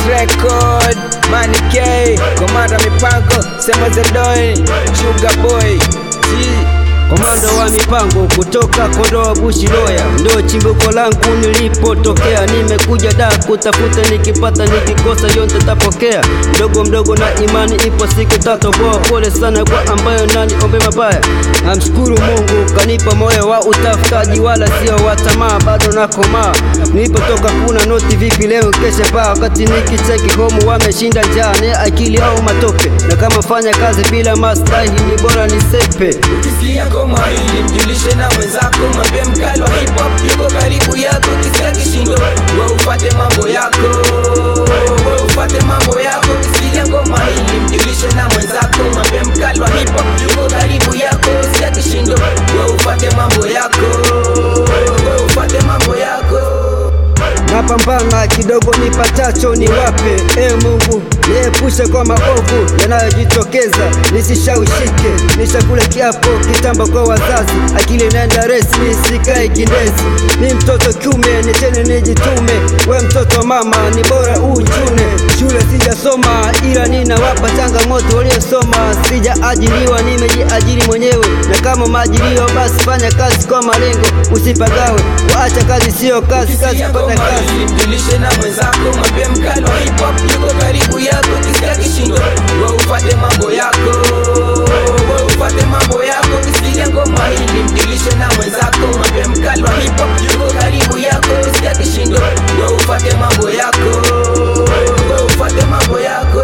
record Money K Komanda mipango Sema Zedoi Sugar Boy G Komando wa mipango kutoka Kondoa Bushi Loya, ndio chimbuko langu nilipotokea. Nimekuja da kutafuta, nikipata nikikosa yote tapokea. Mdogo mdogo na imani, ipo siku tatoboa. Pole sana kwa ambayo nani ombe mabaya. Namshukuru Mungu kanipa moyo wa utafutaji, wala sio wa tamaa, bado nakomaa. Nilipotoka kuna noti vipi leo kesha paa, wakati nikicheki home wameshinda njaa, ni akili au matope, na kama fanya kazi bila maslahi ni bora nisepe. Ukisikia koma hili mjulishe na mwenzako Mwambie mkali wa hip hop yuko karibu yako Ukisikia kishindo we ufate mambo yako We ufate mambo yako Ukisikia ngoma hili mjulishe na mwenzako Mwambie mkali wa hip hop yuko karibu yako Ukisikia kishindo we ufate mambo yako We ufate mambo yako napambana kidogo nipatacho ni wape e Mungu niepushe kwa maovu yanayojitokeza nisishawishike nishakule kiapo kitambo kwa wazazi akili naenda resi nisikae kindezi ni mtoto kiume nichene nijitume we mtoto mama ni bora ujune shule sijasoma ila ninawapa changamoto waliosoma sijaajiriwa nimejiajiri mwenyewe na kama maajiriwa basi fanya kazi kwa malengo usipagawe waacha kazi sio kazi kazi Ukisikia pata ngoma kazi hili mjulishe na mwenzako Mwambie mkali wa hip hop yuko karibu yako Ukisikia kishindo we ufate mambo yako We ufate mambo yako Ukisikia ngoma hili mjulishe na mwenzako Mwambie mkali wa hip hop yuko karibu yako Ukisikia kishindo we ufate mambo yako We ufate mambo yako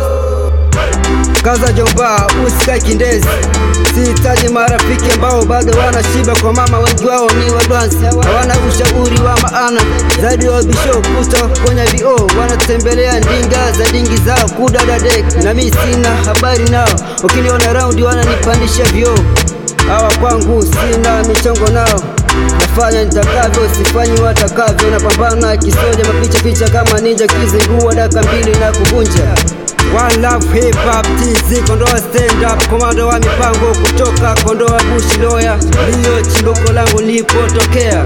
Kaza jomba, usikae kindezi. Sihitaji marafiki ambao bado wanashiba kwa mama, wengi wao ni wadwansi, hawana ushauri wa maana zaidi wa bisho kuta kwenye vioo, wanatembelea ndinga za dingi zao kudada dek, na mi sina habari nao, ukiniona raundi wananipandisha vioo. Hawa kwangu sina michongo nao nafanya nitakavyo, sifanyi watakavyo, napambana kisoja, mapicha picha kama ninja, kizingua daka mbili na kuvunja One Love Hip Hop TZ Kondoa Stand Up, komando wa mipango kutoka Kondoa Bushi Loya, ndiyo chimbuko langu nilipotokea.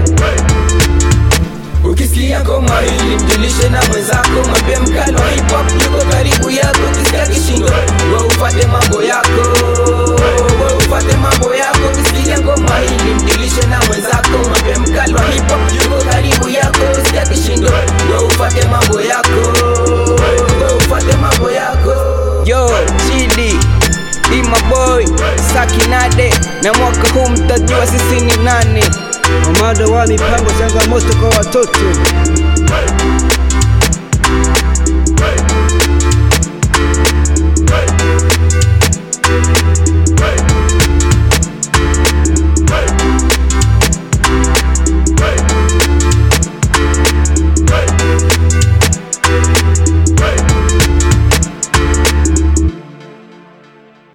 Ukisikia ngoma hili mjulishe na mwenzako Mwambie mkali wa hip hop yuko karibu yako Ukisikia kishindo we ufate mambo yako We ufate mambo yako Ukisikia ngoma hili mjulishe na mwenzako Mwambie mkali wa hip hop yuko karibu yako Ukisikia kishindo we ufate mambo yako We ufate mambo yako Yo, Chidi Ima boy, Sakinade Na mwaka huu mtajua sisi ni nani Komando wa mipango, changamoto kwa watoto